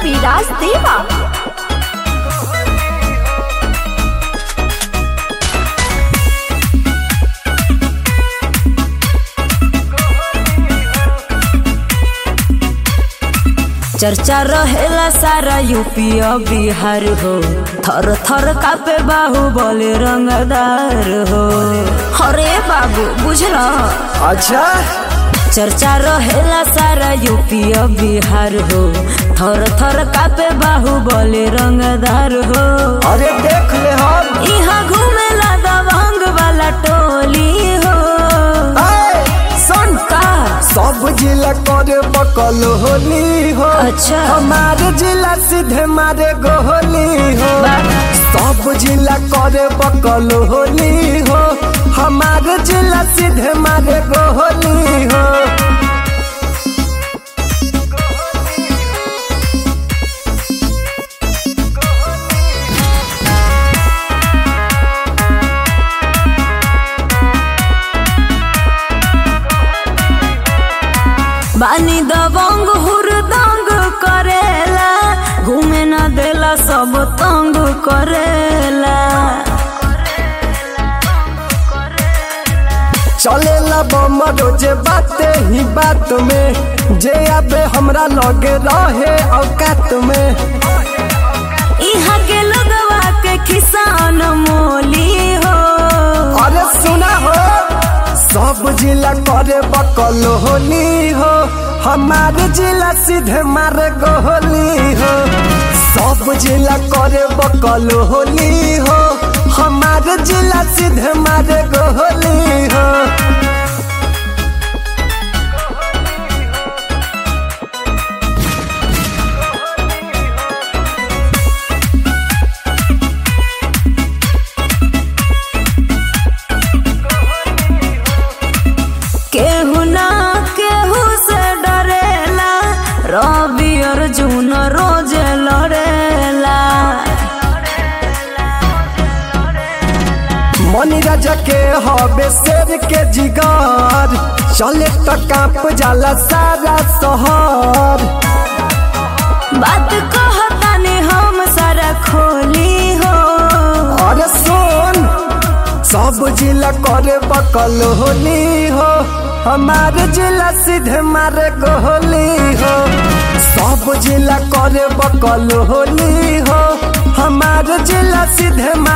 विराज देवा चर्चा रहेला सारा यूपी और बिहार हो थर थर कापे बाहु बोले रंगदार हो अरे बाबू बुझला अच्छा चर्चा रहेला सारा यूपी और बिहार हो थर थर कापे बाहु बोले रंगदार हो अरे देख ले हम यहाँ घूमेला दबंग वाला टोली हो ऐ, सुन का सब जिला करे बकल होली हो अच्छा। हमारे जिला सीधे मारे गोली हो सब जिला करे बकल होली हो हमारे जिला सीधे मारे गोली हो बानी दबंग हुरदंग करेला घूमे न देला सब तंग करेला चलेला बम रोजे बाते ही बात में जे आबे हमरा लगे रहे औकात में यहाँ के लोगवा के किसान मोली हो अरे सुना हो सब जिला करे बकल होली हो हमारे जिला सीधे मारे गोली हो सब जिला करे बकल होली हो हमारे जिला सीधे मारे गोली हो केहू ना केहू से डरेला रवि अर्जुन रोज लड़ेला मनी राजा के हबे शेर के जिगर चले तो कांप जाला सारा शहर बात कहतानी हम सारा खोली हो अरे सुन सब जिला करे बकल होली हो हमारे जिला सीधे मारे गोली हो सब जिला करे बकल होली हो हमारे जिला सीधे मारे